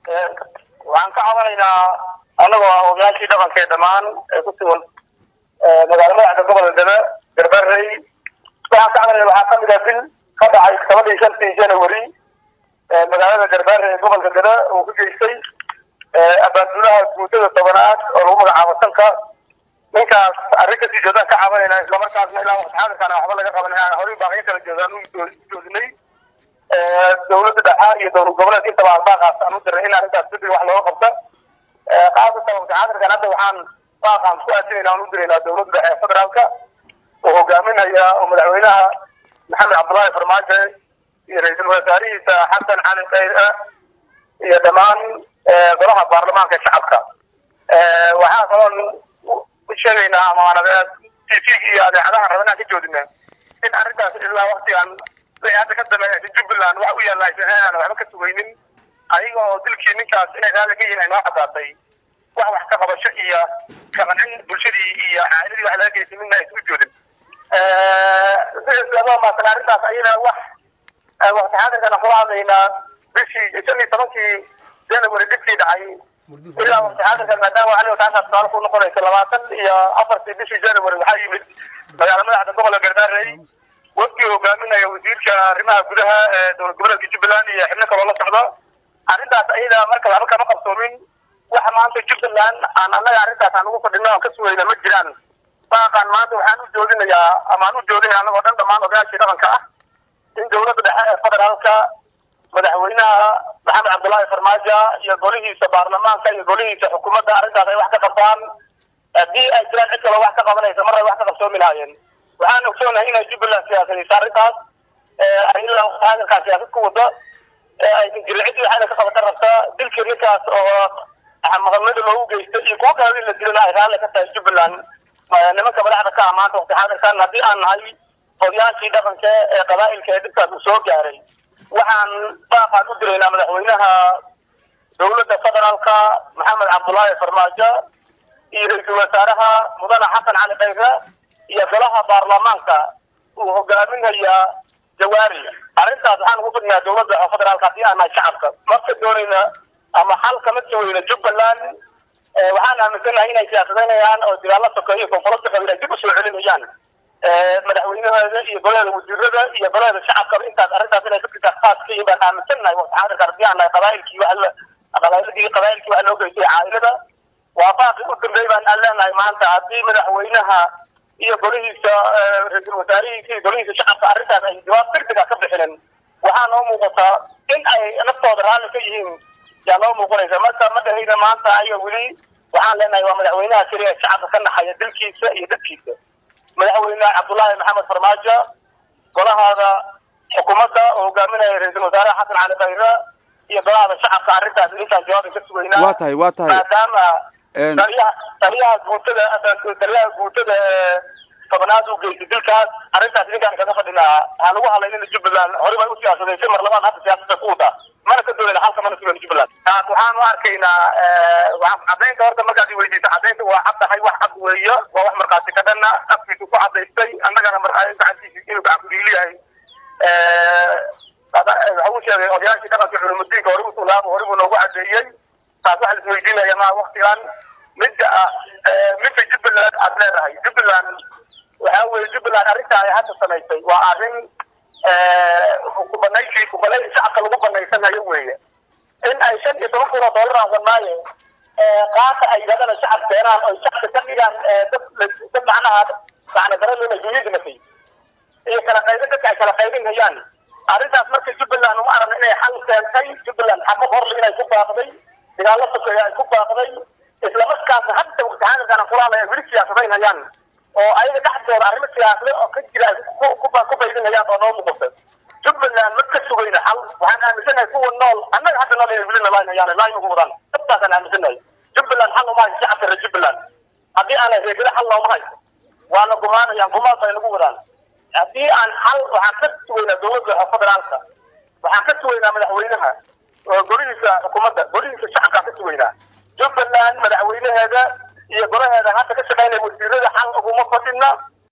waxaan ka cabanaynaa annagoo ah ogayaashii dhaqanka ee dhammaan ee ku sugan magaalo madaxda gobolka debe garbarey waxaan ka cabanayna waxaa kamid ah bil ka dhacay toban iyo shantii january magaalada garbaare ee gobolka debe uu ku geystay abaanduulaha guutada tobanaad oo lagu magacaabo sanka ninkaas arrin kasii joodaan ka cabanayna islamarkaasna ilaa waqti xaadirkaana waxba laga qaban horay baaqyo kala joodaan u joodinay dawladda dhexe iyo dowlad goboleedka intaba arbaaqaas aan u diray in arrintaas degdeg wax looga qabta qaasatan waqti xaadirkan hadda waxaan baaqaan ku aadinayna aan u diraynaa dowladda dhexe ee federaalka oo hogaaminaya oo madaxweynaha maxamed cabdullaahi farmaajo iyo ra-iisul wasaarihiisa xasan cali khayre iyo dhammaan golaha baarlamaanka ee shacabka waxaa kaloon u sheegaynaa ama t v iyo adeecadaha raba inaan ka joodina in arrintaas ilaa waktigan wixii hadda ka dambeeya jubbaland wax u yaalla aysan aan waxba ka sugaynin ayaga oo dilkii ninkaas inay raalli ka yihiin ay noo caddaatay wax wax ka qabasho iyo kaqancin bulshadii iyo caa'iladii wax laga geysay midna aysan u joodin maasan arrintaas ayada wax waqti xaadirkana kula hadlaynaa bishii shan iyo tobankii january dhibkii dhacay ilaa waqti xaadirkan maadaama aniga taasaas suaal ku noqonaysa labaatan iyo afartii bishii january waxaa yimid magaala madaxda gobolka garbaarey wafkii hogaaminaya wasiirka arrimaha gudaha ee dowlad goboleedka jubbaland iyo xibno kaloo la socda arrintaas ayada marka waxba kama qabsoomin waxa maanta jubbaland aan annaga arrintaas aan ugu fadhino aan ka sugayna ma jiraan baaqaan maanta waxaan u joodinayaa ama aan u joodinaya annagoo dhan dhammaan odayaashii dhaqanka ah in dowladda dhexe ee federaalka madaxweynaha maxamed cabdullaahi farmaajo iyo golihiisa baarlamaanka iyo golihiisa xukuumadda arrintaas ay wax ka qabtaan haddii ay jiraan cid kaloo wax ka qabanaysa mar ay wax ka qabsoomi lahaayeen waxaan ogsoonahay inay jubbaland siyaasadaysa arrintaas ay ilaa hadalkaa siyaasad ku wada aysan jirin cid waxayna ka qabata rabta dilkii ninkaas oo maqamada loogu geystay iyo kuwo kale in la dilana ay raalli ka tahay jubbaland nimanka madaxda ka ah maanta waqti xaadirkan haddii aan nahay odayaashii dhaqanka ee qabaa'ilka ee dhibkaas uu soo gaaray waxaan baaqaan u diraynaa madaxweynaha dowladda federaalka maxamed cabdullaahi farmaajo iyo ra-iisul wasaaraha mudane xasan cali khayre iyo golaha baarlamaanka uu hogaaminaya jawaari arrintaas waxaan ugu fadhinaa dowladda federaalka haddii aan nahay shacabka marka doonayna ama xal kama sugayna jubbaland waxaan aaminsanahay inay siyaasadeynayaan oo dagaalo sokeeyo konfurasta qabiil ay dib usoo celinayaan madaxweynaheeda iyo golaheeda wasiirada iyo golaheeda shacabkaba intaas arrintaas inay fikirkaas khaas ka yihiin baan aaminsannahay waqti xaadirka haddii aan nahay qabaa'ilkii wax la qabaa'iladii qabaa'ilkii wax loo geystay caa'ilada waa baaqi u dambeey baan aan leenahay maanta haddii madaxweynaha iyo golihiisa ra-iisul wasaarihiisa iyo golihiisa shacabka arrintaas ay jawaab degdega ka bixinin waxaa noo muuqataa in ay naftooda raalli ka yihiin yaa noo muuqanaysa marka ma dhahayna maanta ayaga weli waxaan leenahay waa madaxweynaha keliya ee shacabka ka naxaya dilkiisa iyo dadkiisa madaxweyne cabdullaahi maxamed farmaajo golahaada xukuumadda oo hogaaminaya ra-iisul wasaaraha xasan cali khayre iyo golahaada shacabka arrintaas intaan jawaabay ka sugaynaa waa tahay waa tahay maadaama taliyaha taliyaha guutada taliyaha guutada ee tobanaad uu geystay dilkaas arrintaas ninkaan kaga fadhinaa waxaan ugu hadlaynina jubbaland horey bay u siyaasadaysa mar labaad hadda siyaasada ku wadaa mana ka doonayna halka mana sugayna jubbaland taas waxaan u arkaynaa waxaan caddaynta horta markaad iweydiisa caddaynta waa cad tahay wax cad weeyo waa wax markhaati ka dhanna afkiisu ku cadaystay annagana gacantiisa inuu gacan ku dhiiliyahay waxa uu sheegay odayaashii dhaqanka culumudiinka hore usoo laabo hore buu noogu cadeeyey taas waxa laisweydiinaya ma waktigan midda ah midda jubbaland aad leedahay jubbaland waxa weye jubbaland arrinta ay hadda samaysay waa arrin kubanaysi kubanaysi shacabka lagu banaysanayo weeye in ay shan iyo toban kun oo dollar aan wadnaaye qaata ay yidhahdaan shacab keenaan oo shacabka ka dhigaan dad dad macnaha macna daralena dunyada nafay iyo kala qaybin dadka ay kala qaybinayaan arrintaas marka jubbaland uma aragna inay xal keentay jubbaland xabad horle inay ku baaqday dagaallo sokeeya ay ku baaqday islamarkaasna hadda waqti xaadirkan aan kula hadlaya weli siyaasadaynayaan oo ayaga dhexdooda arrimo siyaasado oo ka jira ay ku baydinayaan oo noo muuqata jubbaland ma ka sugayna xal waxaan aaminsanahay kuwa nool annaga hadda nool inay welina laynayaan layn ugu wadaan dabtaasaan aaminsanahay jubbaland xal uma hayso shacabka reer jubbaland haddii aanay reegada xal looma hayso waa la gumaanayaan gumaad bay nagu wadaan haddii aan xal waxaan ka sugaynaa dowladda federaalka waxaan ka sugaynaa madaxweynaha golihiisa xukuumadda golihiisa shacabkaan ka sugaynaa jubbaland madaxweynaheeda iyo golaheeda hadda ka shaqaynaya wasiirada xal uguma fadhina